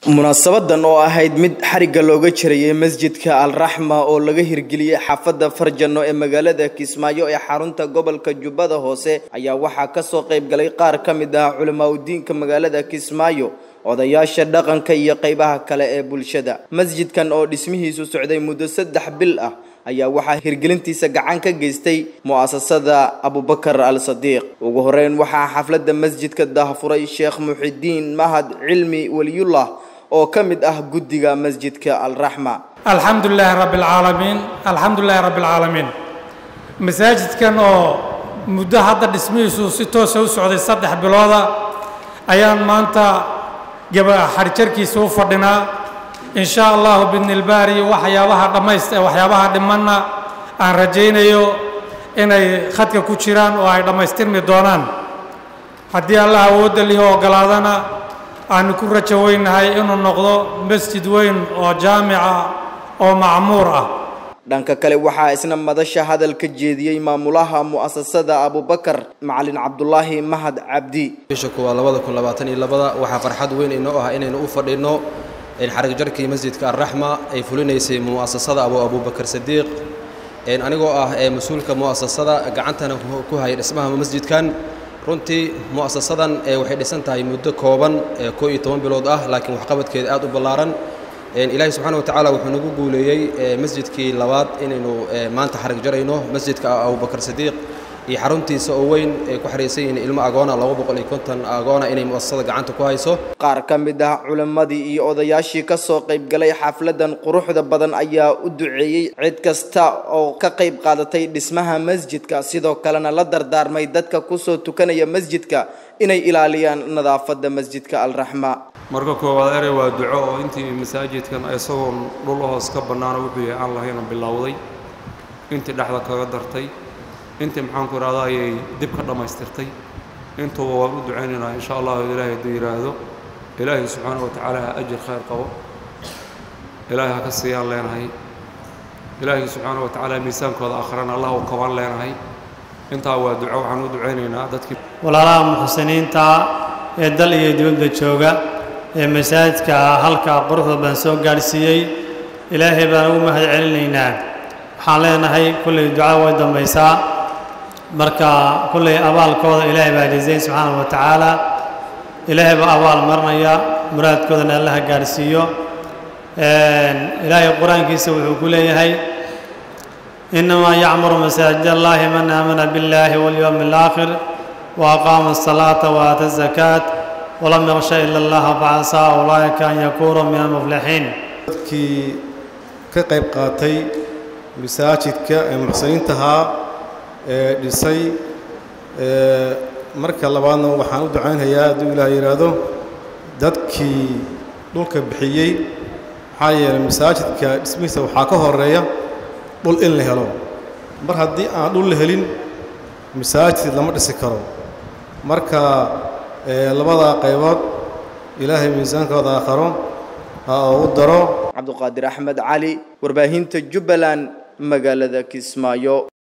munaasabadan oo ahayd mid xarigga looga jirayay masjidka alraxma oo laga hirgeliyey xaafadda farjano ee magaalada kismaayo ee xarunta gobolka jubbada hoose ayaa waxaa kasoo qayb galay qaar ka mid ah culamaa udiinka magaalada kismaayo odayaasha dhaqanka iyo qaybaha kale ee bulshada masjidkan oo dhismihiisu socday muddo saddex bil ah ayaa waxaa hirgelintiisa gacan ka geystay mu'asasada abubakar al sadiiq ugu horeyn waxaa xafladda masjidka daahfuray sheekh muxidiin mahad cilmi weliyullah oo ka mid ah guddiga masjidka alraxma alxamdu lilaahi rabbi alcaalamiin alxamdu lilaahi rabbi alcaalamiin masaajidkan oo muddo hadda dhismihiisu si toosa u socday saddex bilooda ayaan maanta gaba xarijarkiisa u fadhinaa in sha allahu bidnilbaari waxyaabaha dhammayst waxyaabaha dhimanna aan rajaynayo inay khadka ku jiraan oo ay dhammaystirmi doonaan haddii allah awoodda lihi ogolaadana aanu ku rajo weynahay inuu noqdo masjid weyn oo jaamica oo macmuur ah dhanka kale waxaa isna madasha hadal ka jeediyey maamulaha mu'asasada abubakar macalin cabdulaahi mahad cabdi bisha kuwaa labada kun labaatan iyo labada waxaa farxad weyn inoo ah inaynu u fadhinno xarig jarkii masjidka alraxma ay fulinaysay mu'asasada abu abubakar sadiiq anigoo ah ee mas-uulka mu'asasada gacantana ku haya dhismaha masjidkan runtii mu'asasadan waxay dhisan tahay muddo kooban koo iyo toban bilood ah laakiin waxqabadkeeda aad u ballaaran ilaahay subxaana wa tacaala wuxuu nagu guuleeyey masjidkii labaad inaynu maanta xarig jarayno masjidka abubakar sadiiq iyo xaruntiisa oo weyn ay ku xariisan yihiin ilmo agoona laba boqol iyo konton agoona inay mu'asasada gacanta ku hayso qaar ka mid ah culimmadii iyo odayaashii ka soo qayb galay xafladan quruxda badan ayaa u duceeyey cid kasta oo ka qayb qaadatay dhismaha masjidka sidoo kalena la dardaarmay dadka kusoo tukanaya masjidka inay ilaaliyaan nadaafadda masjidka alraxma marka koowaad erey waa duco oo intii masaajidkan isagoon dhul hoos ka bannaano wuxuu yahay aan lahayna bilowday intii dhexda kaga dartay intii maxaanku idhahda ayay dib ka dhammaystirtay intuuba waan u ducaynaynaa insha allahu ilaahay hadduu yidhaahdo ilaahay subxaana wa tacaala ha ajir khayr qabo ilaahay ha ka siiyaan leenahay ilaahay subxaana wa tacaala miisaankooda akhrana allah u kabaan leenahay intaa waa duco waxaan u ducaynaynaa dadkii walaalaha muxsiniinta ee dal iyo dibadda jooga ee masaajidka halka quruxda baan soo gaadhsiiyey ilaahay baan ugu mahad celinaynaa waxaan leenahay kullay duca way dambaysaa marka kullay abaalkooda ilaahay baa jazayn subxaana wa tacaala ilaahay baa abaal marinaya muraadkoodana allaha gaadhsiiyo ilaahay qur-aankiisa wuxuu ku leeyahay inamaa yacmuru masaajid allahi man aamana biاllahi walyowmi alaakhir wa aqaama asalaata wa aata azakaat walam yaksha ila allaha facasaa ulaa'ika an yakunuu min almuflixiin dadkii ka qayb qaatay masaajidka ee muxsiniintahaa ee dhisay marka labaadna waxaan u ducaynhayaa hadduu ilaah yidhaahdo dadkii dhulka bixiyey maxaa yeelay masaajidka dhismihiisa waxaa ka horeeya dhul in la helo mar haddii aan dhul la helin masaajid lama dhisi karo marka labadaa qaybood ilaahay miisaankooda aakharo ha ugu daro cabduqaadir axmed cali warbaahinta jubbaland magaalada kismaayo